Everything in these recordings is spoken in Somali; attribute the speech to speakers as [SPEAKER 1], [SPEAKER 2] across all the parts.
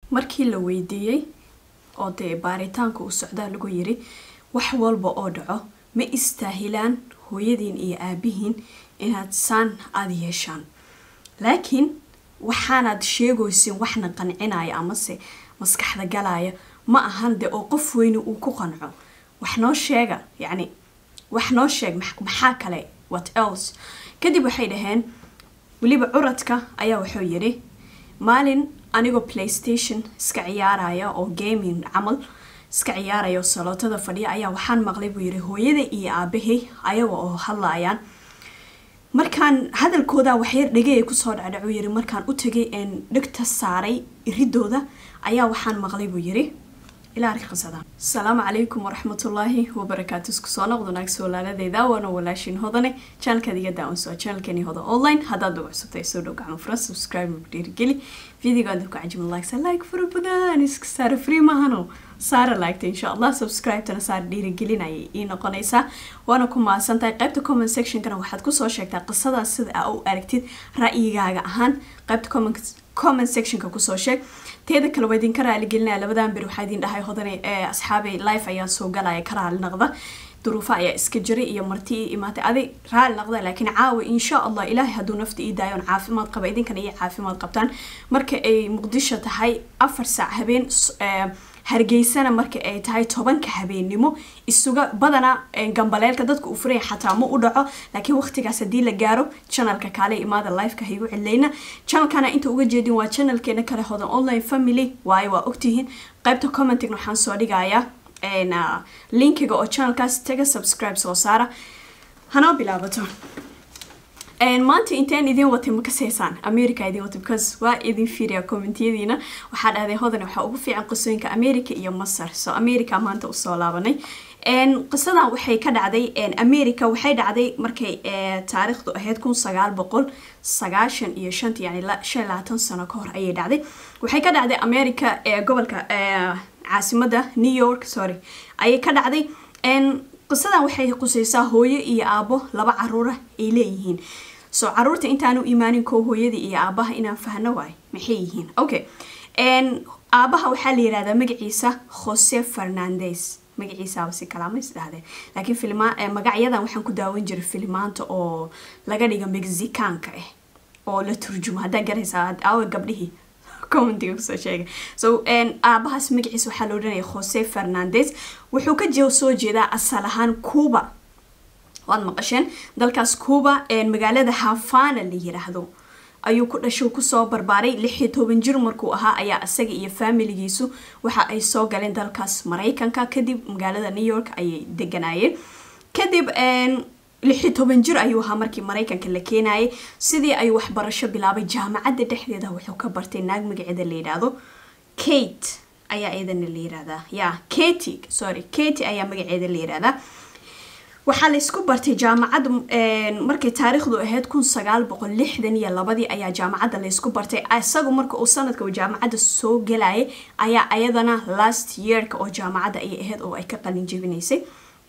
[SPEAKER 1] markii la weydiiyey oo dee baaritaanka uu socdaa lagu yiri wax walba oo dhaco ma istaahilaan hooyadiin iyo aabihiin inaad saan aada yeeshaan laakiin waxaanaad sheegaysin waxna qancinaya amase maskaxda galaya ma ahan de oo qof weyne uu ku qanco wax noo sheega yacni wax noo sheeg maxaa kale what else kadib waxay dhaheen weliba curadka ayaa wuxuu yidhi maalin anigoo playstation iska ciyaaraya oo gaming camal iska ciyaaraya oo salootada fadhiya ayaa waxaan maqlay buu yidhi hooyada iyo aabahay ayaga oo hadlaayaan markaan hadalkooda waxyar dhegay kusoo dhacdhacuu yiri markaan u tagay een dhegta saaray iridooda ayaa waxaan maqlay buu yiri ilaa arkiqisada asalaamu calaykum waraxmatullaahi wabarakaatu isku soo noqdo naag soolaaladeeda waana walaashin hodane channelkaad iga daawanso channelkani hoda online haddaad ugu cusubtay soo dhow gacmo fura subscribe ku dhiirigeli videoga aad ku cajimo likes like fara badan iska saara free maahano saara laagta insha allah subscribe-tana saara dhiirigelinayay ii noqonaysaa waana ku mahadsantahay qaybta comment sectionkana waxaad kusoo sheegtaa qisadaas sida aa u aragtid ra'yigaaga ahaan qaybta comment sectionka kusoo sheeg teeda kale waa idinka raaligelinaya labadan beri waxaa idin dhahay hodane asxaabay life ayaa soo galaya ka raali naqda duruufo ayaa iska jiray iyo marti ii imaatay aday raali naqda laakiin caawa insha allah ilaahay hadduu nafta ii daayoon caafimaad qaba idinkana iyo caafimaad qabtaan marka ay muqdisho tahay afar saac habeen hargeysana marka ay tahay tobanka habeennimo isuga badana gambaleelka dadka uu furaya xataa ma u dhaco laakiin waqtigaas haddii la gaaro channelka kaale imaada liveka haygu celeyna channelkana inta uga jeedin waa channelkeena kale hodan online family waayo waa ogtihiin qaybta commenting waxaan soo dhigayaa linkiga oo channelkaas taga subscribe soo saara hanoo bilaabato maanta intaan idin watay ma kaseysaan america idin watay because waa idin fiiriya commentiyadiina waxaa dhahday hodan waxaa ugu fiican qisooyinka america iyo masar so america maanta usoo laabanay qisadan waxay ka dhacday america waxay dhacday markay taariikhdu ahayd kun sagaal boqol sagaashan iyo shanta yani shan labaatan sano ka hor ayay dhacday waxay ka dhacday america gobolka caasimada new york sorry ayay ka dhacday qisadan waxay quseysaa hooyo iyo aabo laba caruura ay leeyihiin so caruurta intaanu imaanin koo hooyada iyo aabaha inaan fahno waay maxay yihiin okay aabaha waxaa la yihahdaa magaciisa jose fernandes magaciisaaba si kalaama isdhahdeen laakiin filma magacyadan waxaan ku daawan jiray filmaanta oo laga dhiga mexicaanka ah oo la turjumo haddaa garaysaa aawe gabdhihii commentiga kusoo sheegay so aabahaas magaciisa waxaa la odhanaya jose fernandes wuxuu ka soo jeedaa asal ahaan cuba waad maqasheen dalkaas cuba magaalada havana la yiraahdo ayuu ku dhashay kusoo barbaaray lix iyo toban jir markuu ahaa ayaa isaga iyo faamiligiisu waxa ay soo galeen dalkaas maraykanka kadib magaalada new york ayay deganaayeen kadib lix iyo toban jir ayuu ahaa markii maraykanka la keenayay sidii ayuu waxbarasho bilaabay jaamacadda dhexdeeda wuxuu ka bartay naag magaceeda la yidhaahdo kate ayaa iyadana la yirahdaa ya katy sorry katy ayaa magaceeda la yirahdaa waxaa laysku bartay jaamacad markay taariikhdu ahayd kun sagaal boqol lixdan iyo labadii ayaa jaamacadda laysku bartay isagu marka uu sanadka uu jaamacadda soo galayay ayaa ayadana last yearka oo jaamacadda ayay ahayd oo ay ka qalin jebinaysay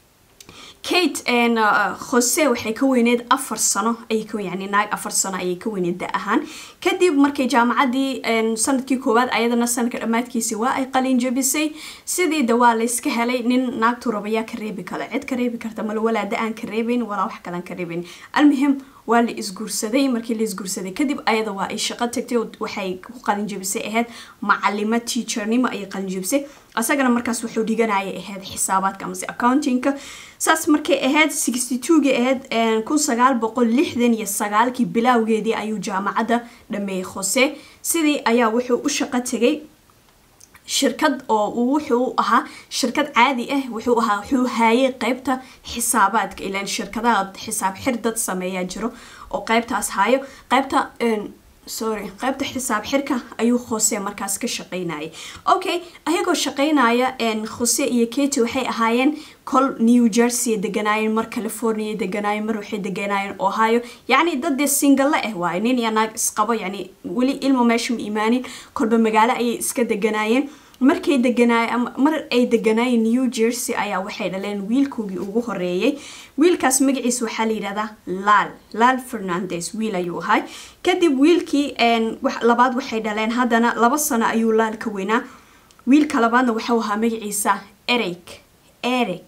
[SPEAKER 1] kate jose waxay ka weyneed afar sano ayay ka yani naag afar sano ayay ka weyneed da ahaan kadib markay jaamacaddii sanadkii koowaad ayadana sanadka dhammaadkiisi waa ay qalin jebisay sidii de waa layska helay nin naagtu rabayaa ka reebi kale cid ka reebi karta male walaa da aan ka reebayn walaa wax kalaan ka reebayn almuhim waa la isguursaday markii la isguursaday kadib ayada waa ay shaqo tagtay waxay ku qalinjebisay ahayd macalimo teachernimo ayay qalinjebisay asagana markaas wuxuu dhiganayay ahayd xisaabaadka amase accountingka saas markay ahayd sixty twogii ahayd kun sagaal boqol lixdan iyo sagaalkii bilaawgeedii ayuu jaamacadda dhameeyey jose sidii ayaa wuxuu u shaqo tegay shirkad oo uu wuxuu ahaa shirkad caadi ah wuxuu ahaa wuxuu haayay qeybta xisaabaadka ilaan shirkadaha xisaab xir dad sameeyaa jiro oo qeybtaas haayo qeybta sorry qaybta xisaab xirka ayuu jose markaas ka shaqeynayay okay ayagoo shaqeynaya jose iyo katy waxay ahaayeen kol new jersey deganaayeen mar california deganaayeen mar waxay deganaayeen ohio yacni dad dee singale ah waayo nin iyo naag isqabo yani weli ilmo meesha ma imaanin kolba magaalo ayay iska deganaayeen markay deganaay mar ay deganaayeen new jersey ayaa waxay dhaleen wiilkoogii ugu horeeyay wiilkaas magaciisa waxaa la yidhahdaa laal laal fernandes wiil ayuu ahay kadib wiilkii labaad waxay dhaleen haddana laba sano ayuu laal ka weynaa wiilka labaadna waxau ahaa magaciisa eric eric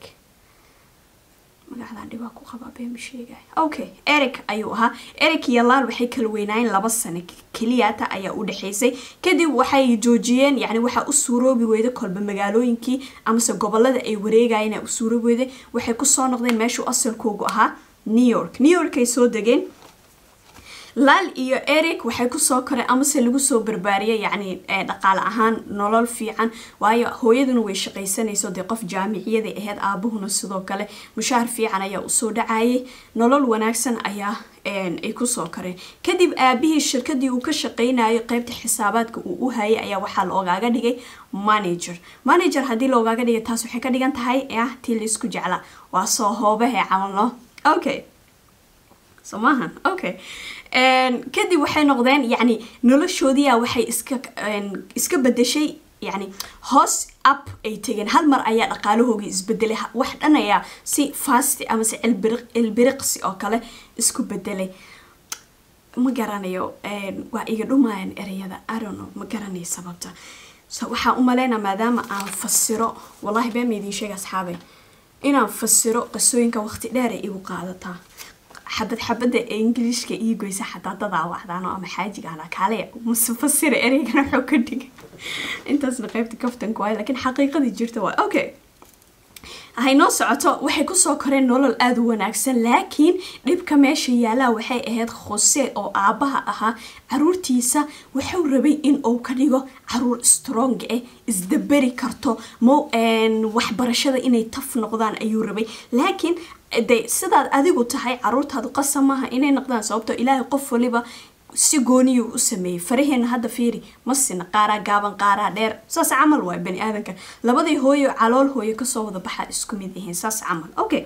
[SPEAKER 1] magacdan dhibaa ku qabaa been sheegay okay eric ayuu ahaa eric iyo laal waxay kala weynaayeen laba sano keliyata ayaa u dhexaysay kadib waxay joojiyeen yani waxaa u suuroobi weyday kolba magaalooyinkii amase gobolada ay wareegayeen u suuroobi weyday waxay kusoo noqdeen meeshuu asalkoogu ahaa new york new york ay soo degeen laal iyo eric waxay kusoo koreen amase lagu soo barbaariyay yacni dhaqaale ahaan nolol fiican waayo hooyaduna way shaqaysanayso dee qof jaamiciyaday ahayd aabuhuna sidoo kale mushaahar fiican ayaa usoo dhacayay nolol wanaagsan ayaa ay kusoo koreen kadib aabihii shirkadii uu ka shaqaynayo qeybta xisaabaadka uu u hayay ayaa waxaa loogaaga dhigay manager manager haddii loogaaga dhigay taas waxay ka dhigan tahay ah tii laisku jeclaa waa soo hoobahe camalno okay so maahan okay kadib waxay noqdeen yani noloshoodiia waxay iska iska bedeshay yani hoos up ay tegeen hal mar ayaa dhaqaalahoogii isbedelay wax dhan ayaa si fasti amase cilbiriqsi oo kale isku bedelay ma garanayo waa iga dhumayan ereyada arono ma garanayo sababta so waxaan u maleynaa maadaama aan fasiro wallahi baa ma idiin sheega asxaabay inaan fasiro qisooyinka waqti dheer ay igu qaadataa xabad xabada ee ingiliishka ii goysa xataa dadaa wacdaano ama xaajigaana kaale mase fasira ereygana waxuu ka dhigay intaasna qaybta kaftanka waay laakiin xaqiiqadii jirta waay okay haynoo socoto waxay kusoo koreen nolol aada u wanaagsan laakiin dhibka meesha yaalaa waxay ahayd khose oo aabbaha ahaa caruurtiisa wuxuu rabay in uu ka dhigo caruur strong ah isdaberi karto mo waxbarashada inay taf noqdaan ayuu rabay laakiin de sidaad adigu tahay caruurtaadu qasab maaha inay noqdaan sababto ilaahay qof waliba si gooniyuu u sameeyey faraheena hadda fiiri masina qaaraa gaaban qaaraa dheer saas camal waay bani aadanka labadii hooyo calool hooyo kasoo wada baxaa isku mid yihiin saas camal okay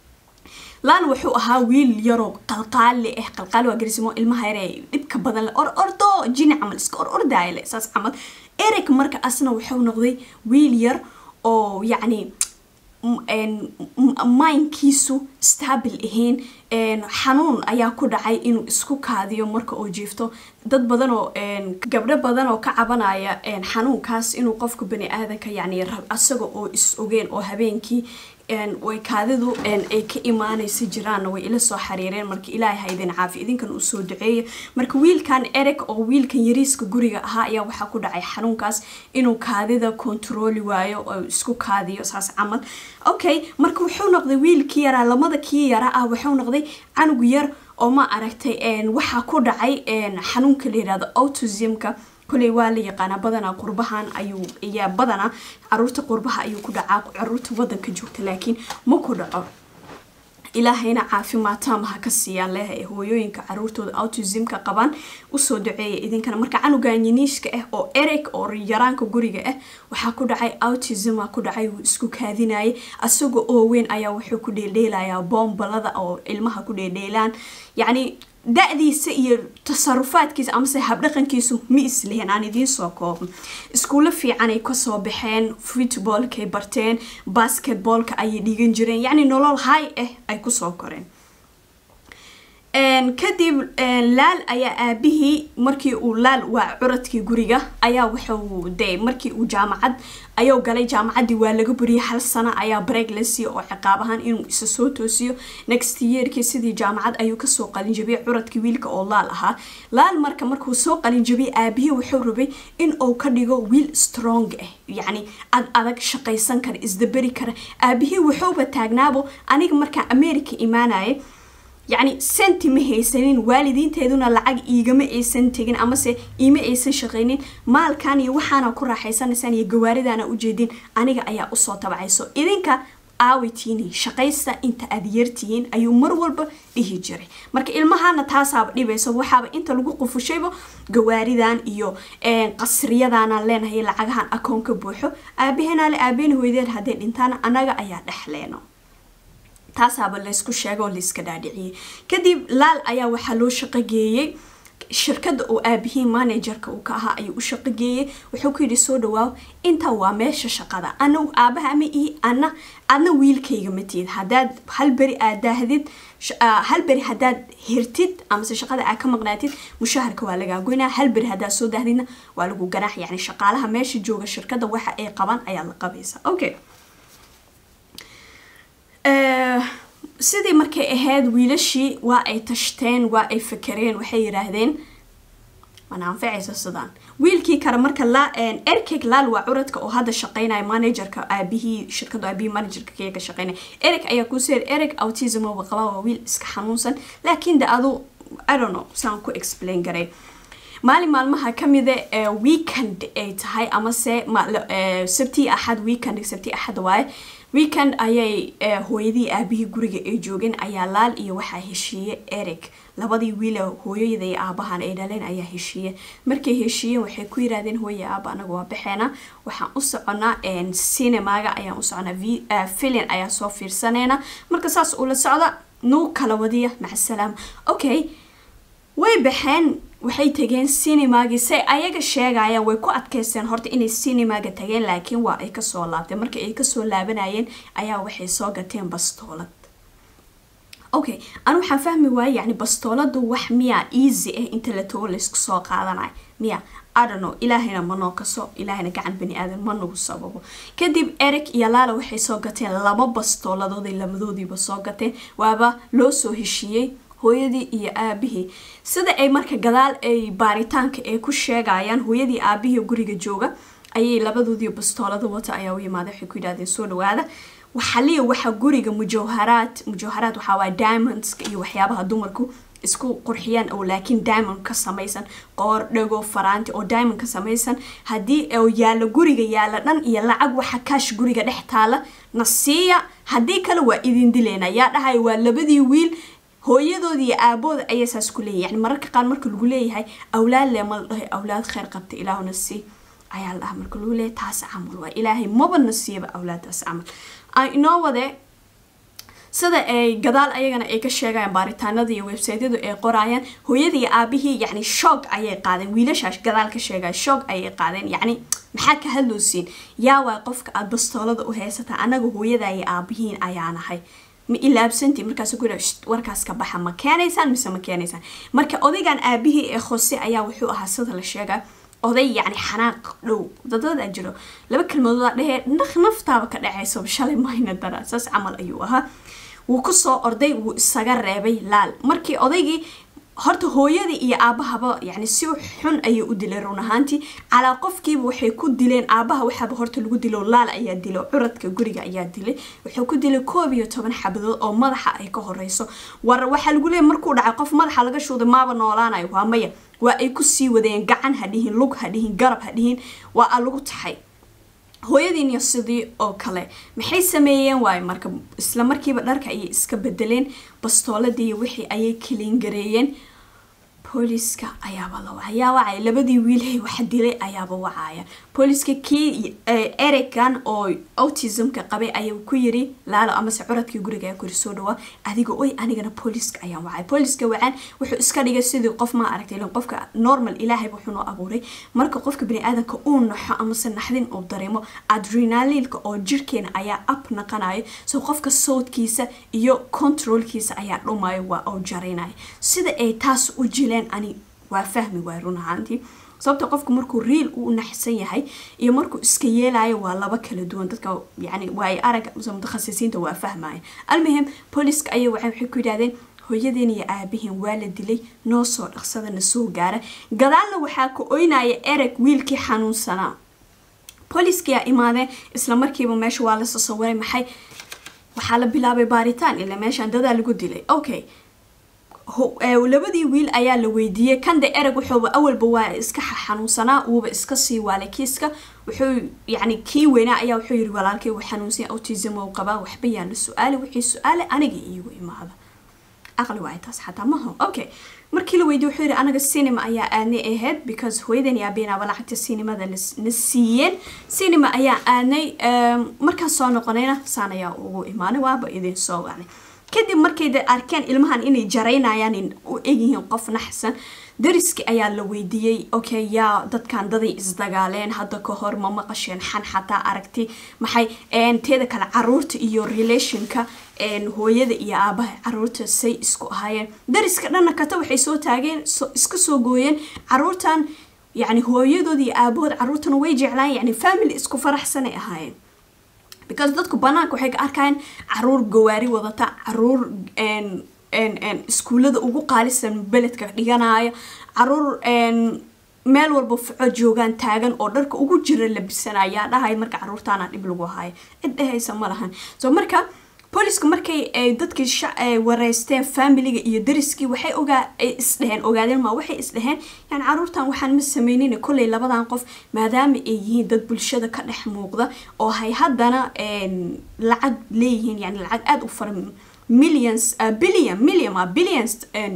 [SPEAKER 1] laan wuxuu ahaa wiil yaroo qalqaali ah qalqaali waa garisimo ilmaha yare dhibka badan le or ordo jini camal iska or ordaaya le saas camal eric marka asna wuxuu noqday wiil yar oo yacni mindkiisu stabil ahayn xanuun ayaa ku dhacay inuu isku kaadiyo marka uu jiifto dad badan oo gabdho badan oo ka cabanaya xanuunkaas inuu qofka bani aadanka yani asaga oo is ogeen oo habeenkii way kaadidu ay ka imaanaysa jiraanna way ila soo xariireen marka ilaahay haydin caafi idinkan uu soo duceeya marka wiilkan ereg oo wiilkan yariiska guriga ahaa ayaa waxaa ku dhacay xanuunkaas inuu kaadida kontarooli waayo oo isku kaadiyo saas camal okay marka wuxuu noqday wiilkii yaraa lamada kii yara ah wuxuu noqday canug yar oo ma aragtay waxaa ku dhacay xanuunka la yihahdo autismka koley waa la yaqaanaa badanaa qurbahan ayuu iyaa badanaa caruurta qurbaha ayuu ku dhacaa caruurta wadanka joogta laakiin ma ku dhaco ilaahayna caafimaad taamaha ka siiyaan leehay hooyooyinka caruurtooda autismka qabaan usoo duceeya idinkana marka canugan yaniishka ah oo ereg oo yaraanka guriga ah waxaa ku dhacay autisma ku dhacay wuu isku kaadinayay asagoo oo weyn ayaa wuxuu ku dheeldheelayaa boombalada oo ilmaha ku dheeldheelaan yacni da-diisa iyo tasarufaadkiisa amase habdhaqankiisu ma islihin aan idiin soo koobno iskuulo fiicanay kasoo baxeen footballkay barteen basketballka ayay dhigan jireen yacni nolol high ah ay kusoo koreen kadib laal ayaa aabihii markii uu laal waa curadkii guriga ayaa wuxuu de markii uu jaamacad ayuu galay jaamacaddii waa laga buriyay hal sano ayaa break la siiyo oo ciqaab ahaan inuu isa soo toosiyo next yearkii sidii jaamacad ayuu kasoo qalinjabiyay curadkii wiilka oo laal ahaa laal marka markuu soo qalinjabiyay aabihii wuxuu rabay in uu ka dhigo wiil strong ah yacni ad adag shaqaysan kara isdaberi kara aabihii wuxuuba taagnaabo aniga markaan america imaanayay yacni senti ma haysanin waalidiinteeduna lacag iigama aysan tegin amase iima aysan shaqaynin maalkan iyo waxaana ku raaxaysanaysaan iyo gawaaridaana ujeedin aniga ayaa usoo tabacayso idinka aawitiini shaqaysta inta aad yartihiin ayuu mar walba dhihi jiray marka ilmahana taasaaba dhibayso waxaaba inta lagu qufushayba gawaaridan iyo qasriyadaanaan leenahay lacagahan akoonka buuxo aabahenaale aabahena hoydeen haddee dhintaana anaga ayaa dhexleeno taasaaba laysku sheega oo layska dhaadhiciyey kadib laal ayaa waxaa loo shaqo geeyey shirkadda uu aabihiin managerka uu ka ahaa ayuu u shaqo geeyey wuxuu ku yidhi soo dhawaaw inta waa meesha shaqada ana aabaha ma ihi ana adna wiilkayga ma tihid haddaad hal beri aad daahdid hal beri haddaad hirtid amase shaqada aad ka maqnaatid mushaharka waa lagaa goynaa hal beri haddaad soo daahdidna waa lagu ganaax yani shaqaalaha meesha jooga shirkadda waxa ay qaban ayaa la qabaysa okay sidii markay ahayd wiilashii waa ay tashteen waa ay fakereen waxay yidhaahdeen mana anfacaysa sidaan wiilkii kale marka la erkeg laal waa curadka oo hadda shaqeynaya managerka aabihii shirkadu aabihii managerka kaya ka shaqeynaya ereg ayaa kusoo yiri ereg autism oo qaba waa wiil iska xanuunsan laakiin de adu i don't know saan ku explain garay maalin maalmaha kamida weekend ay tahay amase sabti axad weekend sabti axad waaye weekend ayay hooyadii aabihii guriga ay joogeen ayaa laal iyo waxaa heshiiye ereg labadii wiile hooyada iyo aabahan ay dhaleen ayaa heshiiye markay heshiiyeen waxay ku yiraahdeen hooye aaba anaga waa baxeena waxaan u soconaa cinemaga ayaan u soconaa filin ayaa soo fiirsanayna marka saas ula socda nuu kala wadiya macasalaama okay way baxeen waxay tageen cinemagii say ayaga sheegayaan way ku adkaysteen horta inay cinemaga tageen laakiin waa ay kasoo laabteen markii ay kasoo laabanayeen ayaa waxay soo gateen bastoolad okay anu waxaan fahmi waayey yani bastooladu wax miyaa easy ah inta la tago laysku soo qaadanayo miya adano ilaahayna ma noo kaso ilaahayna gacan bani aadan ma nagu sababo kadib eric iyo laala waxay soo gateen laba bastooladoodii lamadoodiiba soo gateen waaba loo soo heshiiyey hooyadii iyo aabihii sida ay marka gadaal ay baaritaanka ay ku sheegayaan hooyadii aabihii guriga jooga ayay labadoodii bastoolada wata ayaa u yimaada waxay ku yidhahdeen soo dhawaada waxaliya waxa guriga mujawharaad mujawharaad waxaa waaya diamondska iyo waxyaabaha dumarku isku qurxiyaan oo laakiin diamond ka samaysan qoor dhago faraanti oo diamond ka samaysan haddii yaalla guriga yaalla dhan iyo lacag waxa kaash guriga dhex taala na siiya haddii kale waa idin dilayna yaa dhahay waa labadii wiil hooyadooda iyo aabooda ayaa saas ku leeyahy yani mararka qaar marka lagu leeyahay awlaad le ma la dhahay awlaad kheyr qabta ilaahuna sii ayaa la dhaha marka lagu leeyahay taas camal waa ilaahay maba na siiyaba awlaadaas camal inoo wade sida ay gadaal ayagana ay ka sheegayaan baaritaanada iyo websaytyadu ay qoraayaan hooyadii aabihii yani shoog ayay qaadeen wiilashaas gadaal ka sheegaya shoog ayay qaadeen yacni maxaa ka hadlowsiin yaa waay qofka aada bastoolada u haysataa anaga hooyada iyo aabihiin ayaa nahay ma ilaabsantii markaas ku warkaas ka baxa ma keenaysaan mise ma keenaysaan marka odaygan aabihii ee hose ayaa wuxuu ahaa sida la sheegaa oday yacni xanaaq dhow dadada jiro laba kelmadooda dhehee naq naftaaba ka dhacayso shalay mayna dara saas camal ayuu ahaa wuu kusoo orday wuu isaga reebay laal markii odaygii horta hooyadii iyo aabahaba yani si xun ayay u dileen run ahaantii calaa qofkiiba waxay ku dileen aabaha waxaaba horta lagu dilo laal ayaa dilay curadka guriga ayaa dilay wuxuu ku dilay koob iyo toban xabadood oo madaxa ay ka horeyso war waxaa lagu leeyay markuu dhacay qof madaxa laga shuuday maaba noolaanayo waa maya waa ay kusii wadeen gacan ha dhihin lug ha dhihin garab ha dhihin waa a lagu taxay hooyadiiniyo sidii oo kale maxay sameeyeen waayo marka isla markiiba dharka ayay iska bedeleen bastooladii wixii ayay kaliingareeyeen booliska ayaaba la ayaa wacaya labadii wiilhay wax dilay ayaaba wacaya booliska kii erican oo autismka qabay ayuu ku yiri laalo amase curadkii guriga ayaa kuyiri soo dhawaa adiga oy anigana booliska ayaan wacay booliska wacaan wuxuu iska dhigay sidii qof ma aragtay ilan qofka normal ilaahay wuxuu noo abuuray marka qofka baniaadanka uu naxo amase naxdin uu dareemo adrenaliinka oo jirkeena ayaa up naqanayo so qofka sawdkiisa iyo controlkiisa ayaa dhumayo waa uu jaraynaya sida ay taas u jileen ani waa fahmi waay run ahaantii sababta qofku markuu riil u naxsan yahay iyo markuu iska yeelayo waa laba kala duwan dadka yani waay aragga mutakhasisiinta waa fahmaya almuhim booliska ayaa waxay ku yidhahdeen hooyadeen iyo aabihiin waa la dilay noo soo dhaqsada na soo gaara gadaalna waxaa ka oynaya ereg wiilkii xanuunsanaa booliskiyaa imaadeen isla markiiba meesha waa la sasawiray maxay waxaa la bilaabay baaritaan ilaa meeshaan dadaa lagu dilay okay labadii wiil ayaa la weydiiyey kan de ereg wuxuuba awalba waa iska xanuunsanaa uuba iska sii waalay kiiska wuxuu yani kii weynaa ayaa wuxuu yiri walaalkay uu xanuunsan autism ou qabaa waxba yaan la su-aali wixii su-aale aniga iigu imaada aqli waay taas xataa maho okay markii la weydiye wuxuu yiri anaga cinema ayaa aadnay ahayd because hooyadan iyo abeenaaba lacagta cinemada na siiyeen cinema ayaa aadnay markaan soo noqonayna saan ayaa ugu imaanay waaba idin soo wacnay kadib markay de arkeen ilmahan inay jaraynayaan u egyihiin qof naxsan dariski ayaa la weydiiyey okay yaa dadkan daday isdagaaleen hadda ka hor ma maqasheen xan xataa aragti maxay teeda kale caruurta iyo relationka hooyada iyo aabaha caruurta say isku ahaayeen dariska dhanna kata waxay soo taageen iska soo gooyeen caruurtan yani hooyadood iyo aabahood caruurtana way jeclaan yani family isku faraxsanay ahaayeen because dadku banaanka waxay ka arkayeen caruur gawaari wadata caruur iskuullada ugu qaalisan beledka dhiganaya caruur meel walba fuco joogaan taagan oo dharka ugu jira labisanaya dhahay marka caruurtaana dhib lagu haayo cid dhehaysa ma lahan so marka booliska markay dadkii wareysteen familiga iyo dariskii waxay ogaa isdheheen ogaadeen ma waxay isdheheen yani caruurtan waxaan ma sameynin kolley labadan qof maadaama ay yihiin dad bulshada ka dhex muuqda oo hay haddana lacag leeyihiin yani lacag aada u fara millions billion million billions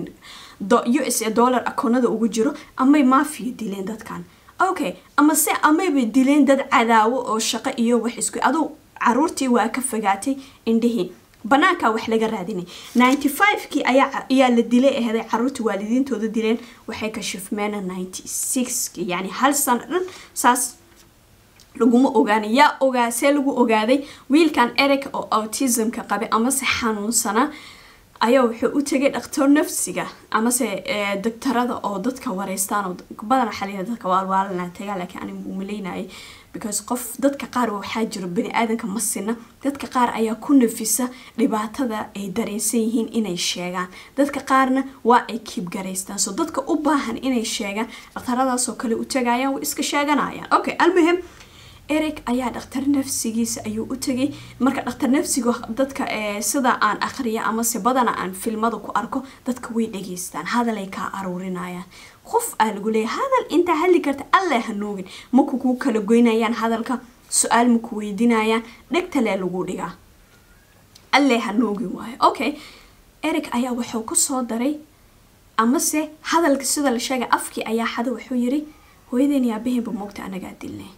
[SPEAKER 1] u s a dollar akoonada ugu jiro amay maafiya dileen dadkan okay ama se amayba dileen dad cadaawo oo shaqo iyo wax isku aduu caruurtii waa ka fogaatay indhihii banaankaa wax laga raadinay ninety five-kii ayaa ayaa la dilay aheeday caruurtii waalidiintooda dileen waxay ka shifmeena ninety six-kii yani hal sano dhan saas laguma ogaanay yaa ogaa see lagu ogaaday wiilkan eric oo autismka qabay amase xanuunsana ayaa wuxuu u tegay dhakhtar nafsiga amase doctorada oo dadka wareystaan oo badana xaliya dadka waalwaalana tagaa laakiin ani umaleynayay because qof dadka qaar waxaa jiro bani aadanka ma sina dadka qaar ayaa ku nafisa dhibaatada ay dareensan yihiin inay sheegaan dadka qaarna waa ay kiibgaraystaan so dadka u baahan inay sheegaan dhakhtaradaasoo kale u tagayaan way iska sheeganayaan okay almuhim eric ayaa dhakhtar nafsigiisa ayuu u tegay marka dhakhtar nafsigu dadka sida aan akhriya amase badana aan filmada ku arko dadka way dhageystaan hadalay kaa aruurinayaan qof aa lagu leeya hadal intaa hadli karta alle hanuugin maku kuu kala goynayaan hadalka su-aal maku weydiinayaan dhegtalee lagu dhigaa alle hanuugin waayo okay eric ayaa wuxuu kusoo daray amase hadalka sida la sheegay afkii ayaa xada wuxuu yiri hooyadeen yaabaheenba moogta anagaa dilnay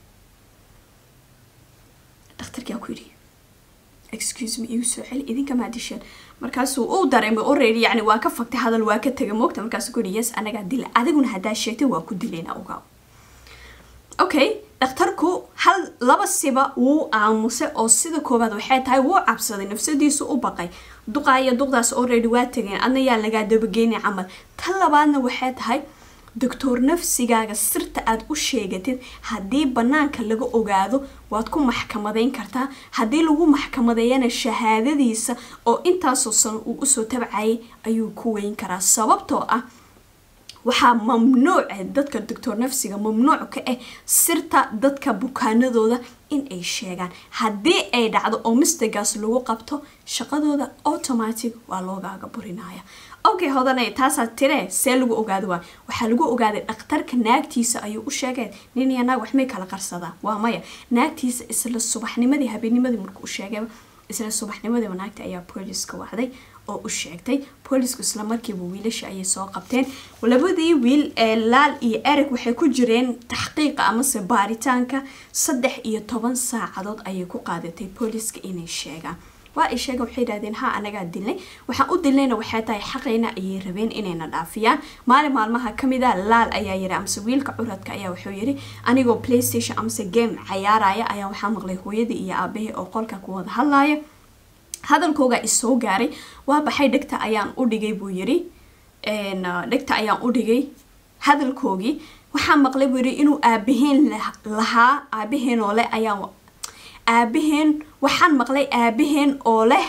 [SPEAKER 1] dhakhtarkaa ku yidhi excuse me igu soo celi idinka maa disheen markaasuu uu dareemay already yani waa ka fagtay hadal waa ka tegay moogta markaasuu ku yidhi yes anagaa dila adiguna haddaa sheegtay waa ku dilayna ogaa okay dhakhtarku hal laba siba wuu aamusay oo sida koowaad waxay tahay wuu cabsaday nafsadiisu u baqay duqaa iyo duqdaas already waa tegeen adna yaa lagaa dabageynay camal tan labaadna waxay tahay doctor nafsigaaga sirta aada u sheegatid haddii banaanka laga ogaado waad ku maxkamadeyn kartaa haddii lagu maxkamadeeyana shahaadadiisa oo intaasoo san uu usoo tabcayay ayuu ku weyn karaa sababtoo ah waxaa mamnuuca dadka doctor nafsiga mamnuuc ka ah sirta dadka bukaanadooda in ay sheegaan haddii ay dhacdo oo mistigaas lagu qabto shaqadooda automatic waa loogaaga burinaya okay hodanay taasaa tiree see lagu ogaado waa waxaa lagu ogaaday dhakhtarka naagtiisa ayuu u sheegay nin iyo naag waxmay kala qarsadaa waa maya naagtiisa isla subaxnimadii habeenimadii markuu u sheegayba isla subaxnimadiiba naagta ayaa booliska wacday oo u sheegtay boolisku isla markiiba wiilasha ayay soo qabteen labadii wiil laal iyo ereg waxay ku jireen taxqiiqa amase baaritaanka saddex iyo toban saacadood ayay ku qaadatay booliska inay sheegaan waa ay sheega waxay yidhahdeen ha anagaa dilnay waxaan u dilnayna waxay tahay xaqayna ayay rabeen inayna dhaafiyaan maalin maalmaha kamid a laal ayaa yiri amase wiilka curadka ayaa wuxuu yiri anigoo playstation amase game cayaaraya ayaa waxaa maqlay hooyadii iyo aabahii oo qolka ku wada hadlaya hadalkooga isoo gaaray waa baxay dhegta ayaan u dhigay buu yiri dhegta ayaan u dhigay hadalkoogii waxaa maqlay buu yiri inuu aabaheen lahaa aabaheen oo leh ayaan aabaheen waxaan maqlay aabaheen oo leh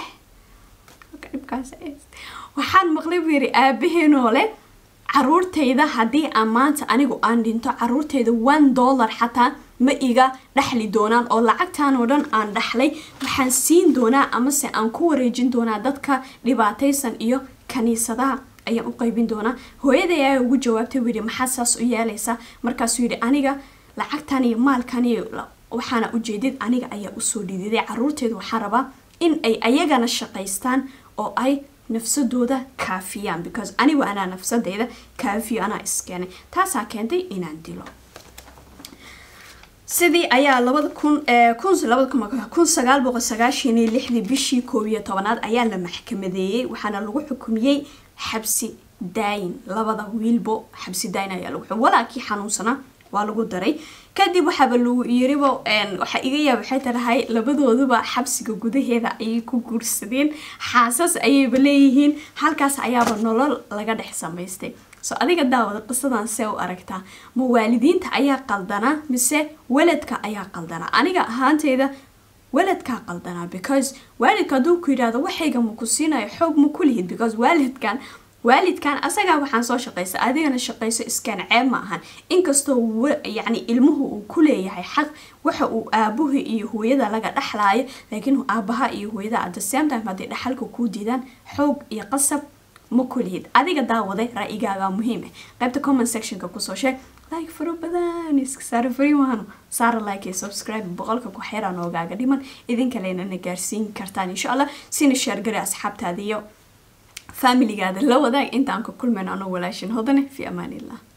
[SPEAKER 1] waxaan maqlay buu yiri aabaheen oo leh caruurtayda haddii aan maanta anigu aan dhinto caruurtayda one dollar xataa ma iga dhaxli doonaan oo lacagtan oo dhan aan dhaxlay waxaan siin doonaa amase aan ku wareejin doonaa dadka dhibaataysan iyo kaniisadaha ayaan u qaybin doonaa hooyaday ayaa ugu jawaabtay buu yidhi maxaa saas u yeelaysaa markaasuu yidhi aniga lacagtan iyo maalkan iyo waxaana ujeedid aniga ayaa usoo dhididay caruurteedu waxaa rabaa in ay ayagana shaqaystaan oo ay nafsadooda kaafiyaan because anigu anaa nafsadeyda kaafiyo anaa iskeenay taasaa keentay inaan dilo sidii ayaa labada kun kun labada kun sagaal boqol sagaashan iyo lixdii bishii koob iyo tobanaad ayaa la maxkamadeeyey waxaana lagu xukumiyey xabsi daayin labada wiilbo xabsi daayin ayaa lagu xu walaakii xanuunsanaa waa lagu daray kadib waxaaba lagu yiribo waxaa iga yaab waxay tarahay labadooduba xabsiga gudaheeda ayay ku guursadeen xaasas ayayba leeyihiin halkaas ayaaba nolol laga dhex samaystay so adiga daawada qisadan see u aragtaa ma waalidiinta ayaa qaldanaa mise weladka ayaa qaldanaa aniga ahaanteyda waladkaa qaldanaa because waalidka hadduu ku yidhaahdo waxayga ma ku siinayo xoog ma ku lihid because waalidkan waalidkan asagaa waxaan soo shaqaysa adigana shaqayso iskaan ceeb ma ahan inkastoo yacni ilmuhu uu ku leeyahay xaq waxa uu aabuha iyo hooyada laga dhexlaayo laakiin aabaha iyo hooyada at the same time hadday dhaxalka kuu diidaan xoog iyo qasab ma ku lihid adiga daawaday ra-igaaga muhiim ah qaybta comment sectionka kusoo sheeg like faro badan iska saara fariimahano saara like iyo subscribe boqolka ku xeera noogaaga dhiman idinkaleenana gaarsiin kartaan insha allah sina sheergari asxaabtaada iyo faamiligaada la wadaag intaan ka kulmayno anoo walaashin hodane fi amaan illah